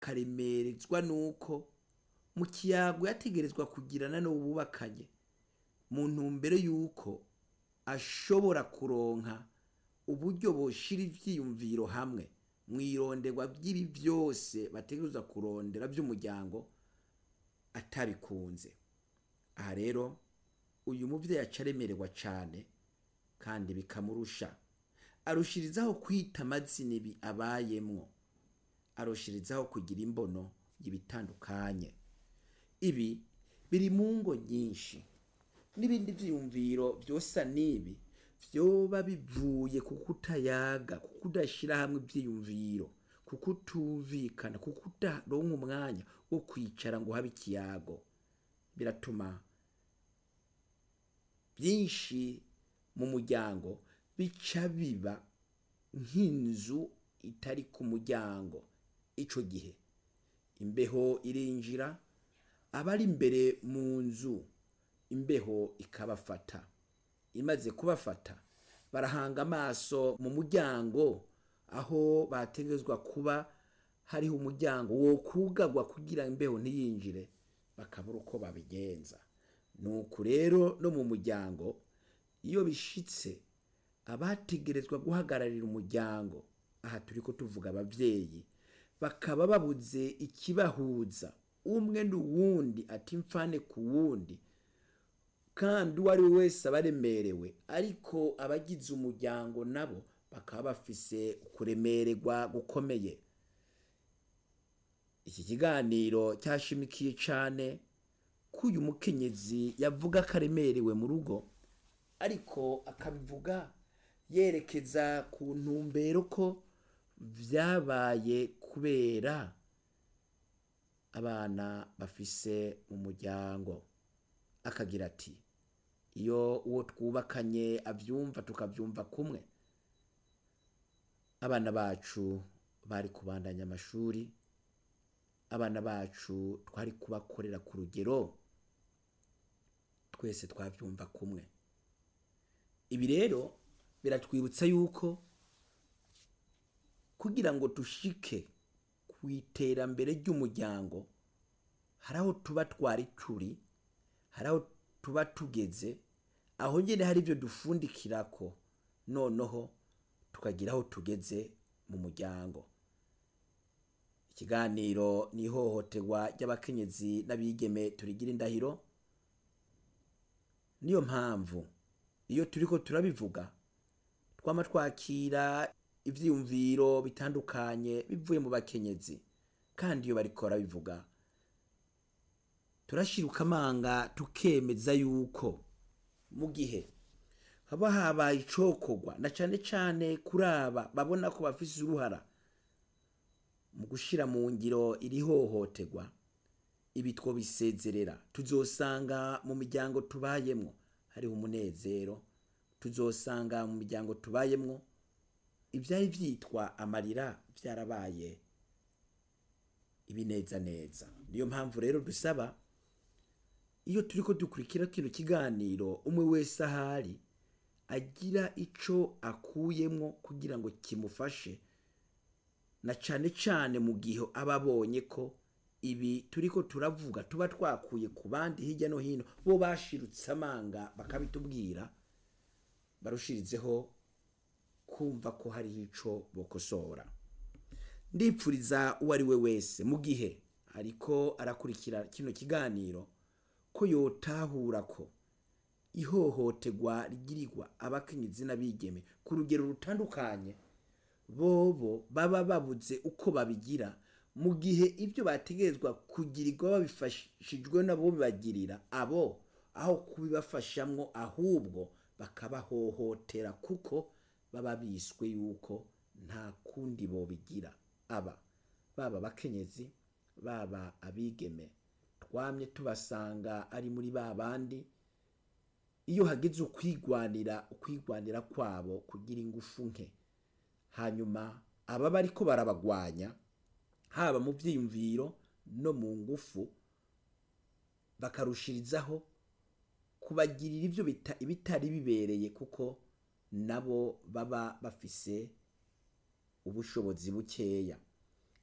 karemerezwa nuko mu kiyago yategerezwa kugirana n'ububakanye mu ntumbero yuko ashobora kuronka uburyo boshira ivyiyumviro hamwe mwironderwa by'ibi byose bategerezwa kurondera by'umuryango atabikunze aha rero uyu muvyeyi aca aremererwa cane kandi bikamurusha arushirizaho kwita amazina ibi abayemwo arushirizaho kugira imbono y'ibitandukanye ibi biri mu ngo nyinshi n'ibindi vyiyumviro vyosa n'ibi vyoba bivuye ku kutayaga ku kudashira hamwe ivyiyumviro ku kutumvikana ku kudaronka umwanya wo kwicara ngo habe ikiyago biratuma byinshi mu muryango bica biba nk'inzu itari ku muryango ico gihe imbeho irinjira abari imbere mu nzu imbeho ikabafata imaze kubafata barahanga amaso mu muryango aho bategerezwa kuba hariho umuryango wo kugagwa kugira imbeho ntiyinjire bakabura uko babigenza nuko rero no mu muryango iyo bishitse abategerezwa guhagararira umuryango aha turiko tuvuga abavyeyi bakaba babuze ikibahuza umwe n'uwundi ati mfane ku wundi kandi uwo ari we wese aba aremerewe ariko abagize umuryango nabo bakaba bafise kuremererwa gukomeye iki kiganiro cyashimikiye cane ko uyu mukenyezi yavuga ko aremerewe mu rugo ariko akabivuga yerekeza ku ntumbero ko vyabaye kubera abana bafise mu muryango akagira ati iyo uwo twubakanye avyumva tukavyumva kumwe abana bacu bari kubandanya amashuri abana bacu twari kubakorera ku rugero twese twavyumva kumwe ibi rero biratwibutsa yuko kugira ngo dushike ku iterambere ry'umuryango hari aho tuba twari turi hari aho tuba tugeze aho nyine hari ibyo dufundikirako noneho tukagira aho tugeze mu muryango ikiganiro ni ihohoterwa ry'abakenyezi n'abigeme turigira indahiro niyo mpamvu iyo turiko turabivuga twama twakira ivyiyumviro bitandukanye bivuye mu bakenyezi kandi iyo bariko barabivuga turashiruka amanga tukemeza yuko mu gihe haba habaye icokorwa na cane cane kuri aba babona ko bafise uruhara mu gushira mu ngiro iri hohoterwa ibi twobisezerera tuzosanga mu miryango tubayemwo hariho umunezero tuzosanga mu miryango tubayemwo ivyari vyitwa amarira vyarabaye ibinezaneza niyo mpamvu rero dusaba iyo turiko dukurikira kino kiganiro umwe wese ahari agira ico akuyemwo kugira ngo kimufashe na cane cane mu gihe aba abonye ko ibi turiko turavuga tuba twakuye ku bandi hirya no hino bo bashirutse amanga bakabitubwira barushirizeho kumva ko hariho ico bokosora ndipfuriza uwo ari we wese mu gihe ariko arakurikira kino kiganiro ko yotahura ko ihohoterwa rigirirwa abakenyezi n'abigeme ku rugero rutandukanye bobo baba babuze uko babigira mu gihe ibyo bategerezwa kugirirwa babifashijwe nabo bibagirira abo aho kubibafashamwo ahubwo bakabahohotera kuko baba biswe yuko nta kundi bobigira aba baba abakenyezi baba abigeme twamye tubasanga ari muri ba bandi iyo hageze ukwigwanira ukwigwanira kwabo kugira ingufu nke hanyuma aba bariko barabagwanya haba mu vyiyumviro no mu ngufu bakarushirizaho kubagirira ivyo bita- ibitari bibereye kuko nabo baba bafise ubushobozi bukeya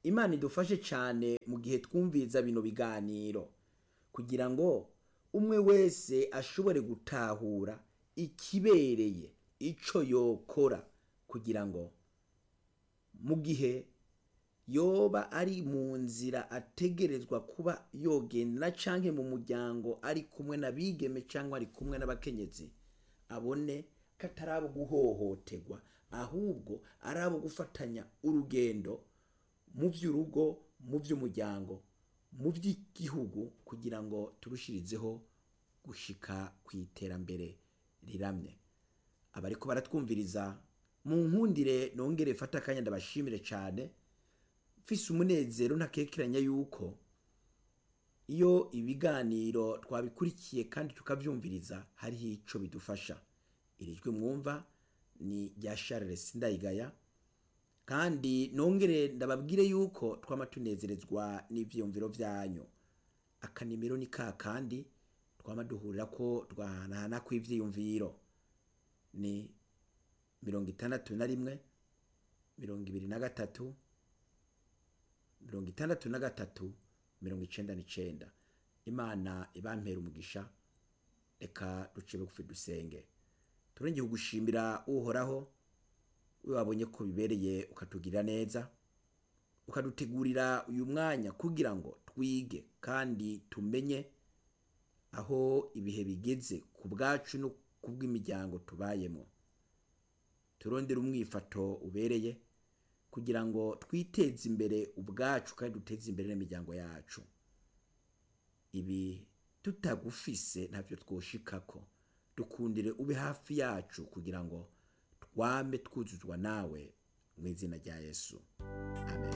imana idufashe cyane mu gihe twumviriza bino biganiro kugira ngo umwe wese ashobore gutahura ikibereye ico yokora kugira ngo mu gihe yoba ari mu nzira ategerezwa kuba yogenda canke mu muryango ari kumwe n'abigeme cyangwa ari kumwe n'abakenyezi abone ko atari abo guhohoterwa ahubwo ari abo gufatanya urugendo mu by'urugo mu by'umuryango mu by'igihugu kugira ngo turushirizeho gushika ku iterambere riramye abariko baratwumviriza mu nkundire nongere fata akanya ndabashimire cyane mfise umunezero ntakekeranya yuko iyo ibiganiro twabikurikiye kandi tukavyumviriza hariho ico bidufasha iri jwi mwumva ni rya Charles Ndayigaya kandi nongere ndababwire yuko twama tunezerezwa n'ivyiyumviro vyanyu akanimero ni ka kandi twama duhurira ko twahanahana kw'ivyiyumviro ni mirongo itandatu na rimwe mirongo ibiri na gatatu mirongo itandatu na gatatu mirongo icenda n'icenda imana ibampera umugisha reka duce bugufi dusenge turengeye kugushimira uhoraho we wabonye ko bibereye ukatugirira neza ukadutegurira uyu mwanya kugira ngo twige kandi tumenye aho ibihe bigeze ku bwacu no ku bw'imiryango tubayemo turondere umwifato ubereye kugira ngo twiteze imbere ubwacu kandi duteze imbere n'imiryango yacu ibi tutagufise ntabyo twoshikako dukundire ube hafi yacu kugira ngo twame twuzuzwa nawe mu izina rya yesu amen